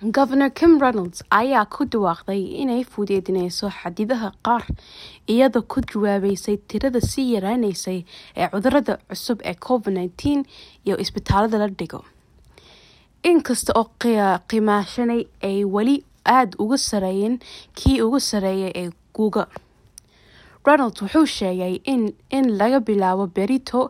Governor Kim Reynolds ayaa ku dhawaaqday inay fududeyneyso xadidaadaha qaar iyadoo ku jawaabeysay tirada sii yaraaneysay ee cudurada cusub ee Covid-19 iyo isbitaalada la dhigo. Inkasta oo qiimaashani ay weli aad uga sarreeyeen kii ugu sarreeyay ee guga. Reynolds wuxuu sheegay in, in laga bilaabo berrito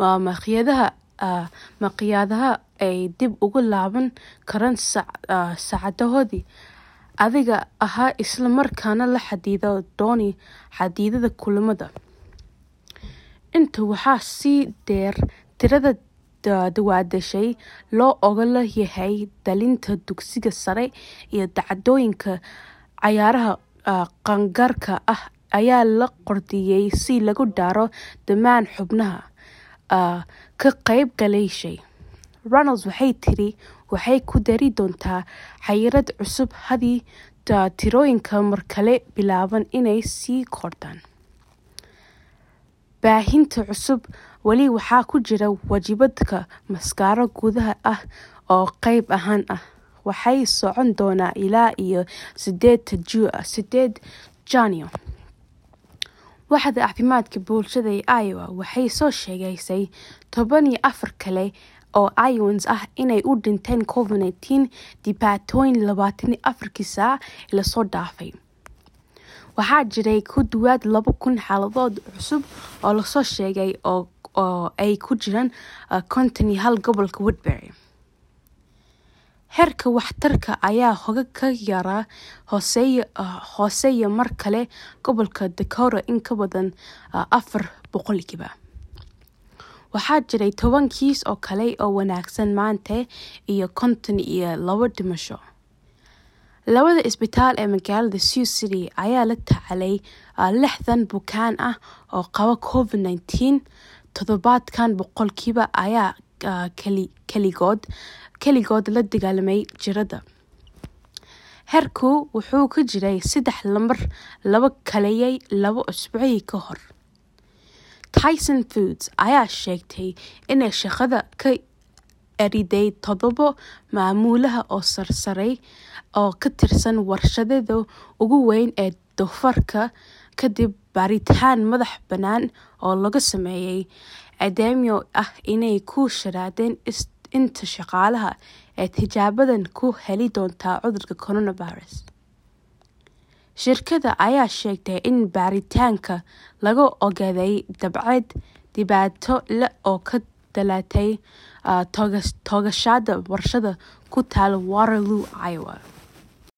maqaayadaha ay dib ugu laaban karaan saacadahoodii adiga ahaa isla markaana la xadido dooni xadidida kulamada. Intaa waxaa sii dheer tirada daawadayaasha loo oggol yahay dhalinta dugsiga sare iyo dhacdooyinka cayaaraha qaangaarka ah ayaa la qorsheeyay si lagu daro dhammaan xubnaha ka qaybgalayaasha. Reynolds waxay tiri waxay ku dari doontaa xayiraad cusub haddii tirooyinka markale bilaabaan inay sii kordhaan. Baahinta cusub weli waxaa ku jira waajibaadka maaskaro gudaha ah oo qayb ahaan ah. Waxay socon doonaa ilaa iyo sideed Janaayo. Waaxda Caafimaadka Bulshada ee Iowa waxay soo sheegaysay toban iyo afar kale oo Iowans ah inay u dhinteen Covid-19 dhibaatooyin labatan iyo afarkii saac ee la soo dhaafay. Waxaa jiray ku dhawaad laba kun xaaladood cusub oo la soo sheegay oo ay ku jiraan konton iyo hal gobolka Woodbury. Heerka waxtarka ayaa hooga ka yara hooseeya mar kale gobolka Dakota in ka badan afar boqolkiiba. Waxaa jiray toban kiis oo kale oo wanaagsan maanta iyo konton iyo laba dhimasho. Labada isbitaal ee magaalada Sioux City ayaa la tacaalay lixdan bukaan ah oo qaba Covid-19 toddobaadkan boqolkiiba ayaa keligood keligood la dagaalamay jirada. Heerku wuxuu ka jiray saddex lambar laba kaleeyay laba usbuuci ka hor. Tyson Foods ayaa sheegtay inay shaqada ka eriday toddoba maamulaha oo sarsaray oo ka tirsan warshadeeda ugu weyn ee doofaarka kadib baaritaan madax bannaan oo lagu sameeyay eedeymo ah inay ku sharaadeen inta shaqaalaha ee tijaabadan ku heli doonta cudurka coronavirus. Shirkadda ayaa sheegtay in baaritaanka lagu ogaaday dabeecad dhibaato leh oo ka dhalatay toogashada warshad ku taal Waterloo, Iowa.